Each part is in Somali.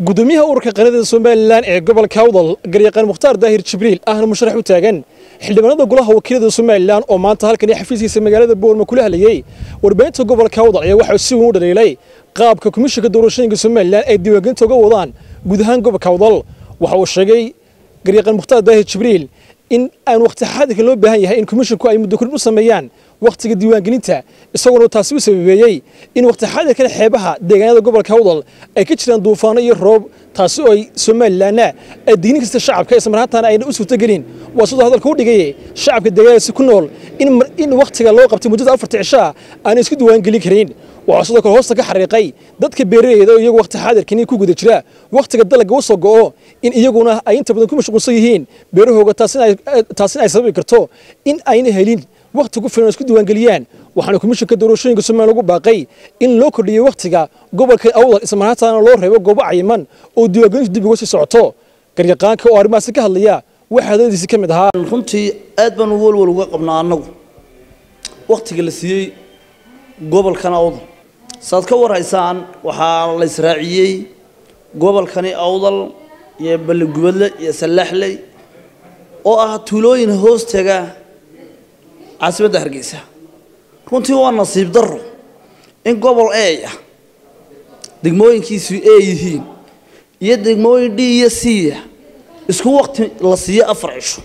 gudoomiyaha ururka qaranada somalilan ee gobolka awdal garyaqaan mukhtaar daahir jibriil ahna musharax u taagan xildhibaanada golaha wakiilada somalilan oo maanta halkan iyo xafiiskiisa magaalada boorma kula hadlayey warbaahinta gobolka awdal ayaa waxaa si weyn u dhaliilay qaabka komishinka doorashooyinka somalilan ay diiwaangelinta uga wadaan guud ahaan gobolka awdal waxa uu sheegay garyaqaan mukhtaar daahir jibriil in aan waqti xaadirka loo baahan yahay in komishinku ay muddo kordhin u sameeyaan wakhtiga diiwaangelinta isagoona taasi u sababeeyey in waqti xaadirkan xeebaha deegaanada gobolka awdal ay ka jiraan duufaano iyo roob taasi oo ay somalilanna ay dignin kasta shacabka islamarhaantaana ayna u suurtogelin waa sidoo hadalka u dhigay shacabka deegaanadaasi ku nool in wakhtiga loo qabtay muddada afarta cishaa aanay isku diiwaangelin karin waxaa sidoo kale hoosta ka xariiqay dadka beeralayda oo iyagu waqti xaadirkani ku guda jira wakhtiga dalagga u soo go'o in iyaguna ay inta badan ku mashquulsan yihiin beerahooga taasina ay sababi karto in ayna helin wakhti ku filan oo isku diiwaangeliyaan waxaana komishinka doorashooyinka somaliya lagu baaqay in loo kordhiyey wakhtiga gobolka awdal islamarhaantaana loo reebo goobo cayiman oo diiwaangelintu dib uga sii socoto garyaqaanka oo arrimahaasi ka hadlaya waxaa hadaladiisi ka mid ahaa runtii aad baan walwal uga qabnaa annagu wakhtiga la siiyey gobolkan awdal saad ka warhaysaan waxaa la israaciyey gobolkani awdal iyo balligubadle iyo sallaxley oo ah tuulooyin hoostaga caasimadda hargeysa runtii waa nasiib darro in gobol e ah degmooyinkiisu e yihiin iyo degmooyin d iyo c ah isku waqti la siiyo afar cisho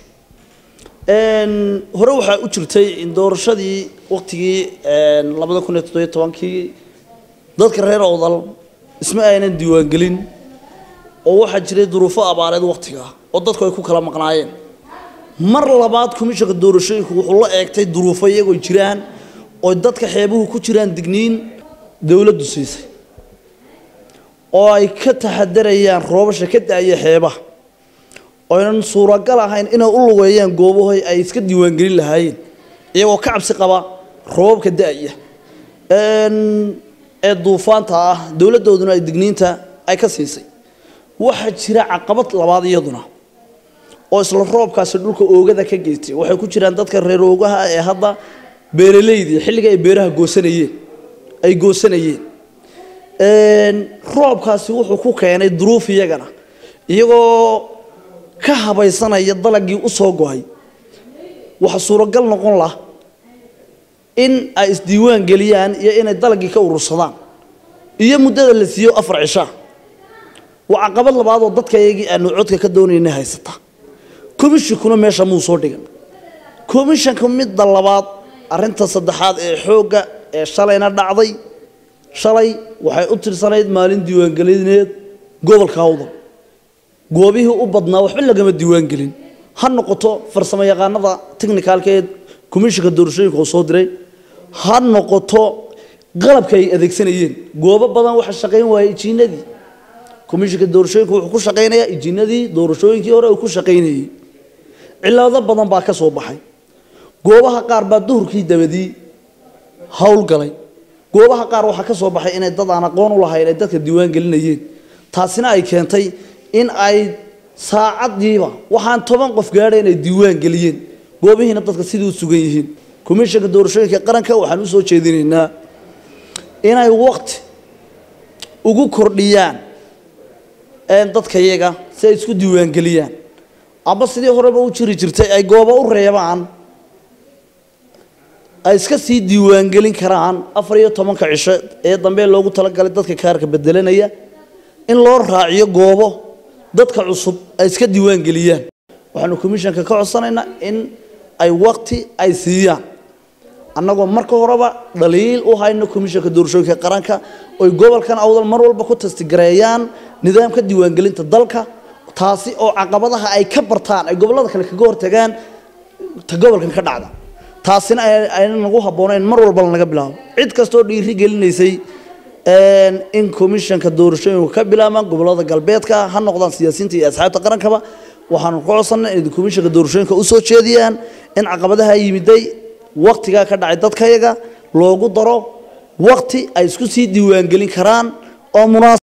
hore waxaa u jirtay in doorashadii waqtigii labada kun iyo toddobiyo tobankii dadka reer awdal isma aynan diiwaangelin oo waxaa jiray duruufo abaareed waqtigaa oo dadku ay ku kala maqnaayeen mar labaad komishanka doorashooyinku wuxuu la eegtay duruufo iyagoo jiraan oo dadka xeebuhu ku jiraan digniin dowladdu siisay oo ay ka taxadarayaan roobasha ka da-aya xeebaha oynan suuragal ahayn inay u lugeeyaan goobahoy ay iska diiwaangelin lahaayeen iyagoo ka cabsi qaba roobabka da-ya ee duufaanta ah dowladdooduna ay digniinta ay ka siisay waxaa jira caqabad labaad iyaduna oo isla roobkaasi dhulka oogada ka geystay waxay ku jiraan dadka reer oogaha ee hadda beeraleydii xilliga ay beeraha goosanayeen ay goosanayeen roobkaasi wuxuu ku keenay duruuf iyagana iyagoo ka habaysanaya dalagii u soo go-ay waxa suuragal noqon lah in ay isdiiwaan geliyaan iyo inay dalagii ka urursadaan iyo muddada la siiyo afar cishaa waa caqabad labaadoo dadka iyagii aanu codka ka doonayna haysata komishinkuna meesha muu soo dhigan komishanka midda labaad arinta saddexaad ee xoogga ee shalayna dhacday shalay waxay u tirsanayd maalin diiwaangelineed gobolka awdal goobihii u badnaa waxba lagama diiwaangelin ha noqoto farsamo yaqaanada technicalkeed komishinka doorashooyinka oo soo diray ha noqoto qalabka ay adeegsanayeen goobo badan waxa shaqayn waayey ijiinadii komishinka doorashooyinka wuxuu ku shaqaynayaa ijiinadii doorashooyinkii hore uu ku shaqaynayey cilado badan baa ka soo baxay goobaha qaar baa duhurkii dabadii howlgalay goobaha qaar waxaa ka soo baxay inay dad aan aqoon u lahayn ay dadka diiwaan gelinayeen taasina ay keentay in ay saacadiiba waxaan toban qof gaadhay inay diiwaan geliyeen goobihiina dadka sidii u sugan yihiin komishanka doorashooyinka qaranka waxaan usoo jeedinaynaa inay waqti ugu kordhiyaan dadka iyaga si ay isku diiwaangeliyaan ama sidii horeba u jiri jirtay ay goobo u reebaan ay iska sii diiwaangelin karaan afar iyo tobanka cisho ee dambe loogu talagalay dadka kaarka bedelanaya in loo raaciyo goobo dadka cusub ay iska diiwaangeliyaan waxaanu komishanka ka codsanaynaa in ay waqti ay siiyaan annagoo marka horeba dhaliil u hayno komishanka doorashooyinka qaranka oy gobolkan awdal mar walba ku tastigareeyaan nidaamka diiwaangelinta dalka taasi oo caqabadaha ay ka bartaan ay gobollada kale kaga hortagaan ta gobolkan ka dhacda taasina ayna nagu habboonayn mar walba lanaga bilaabo cid kastoo dhiiri gelinaysay in komishanka doorashooyinku ka bilaabaan gobollada galbeedka ha noqdaan siyaasiyiinta iyo asxaabta qarankaba waxaanu ka codsanay inay komishanka doorashooyinka usoo jeediyaan in caqabadaha yimiday waqtigaa ka dhacay dadkayaga loogu daro waqti ay isku sii diiwaangelin karaan oo munaasab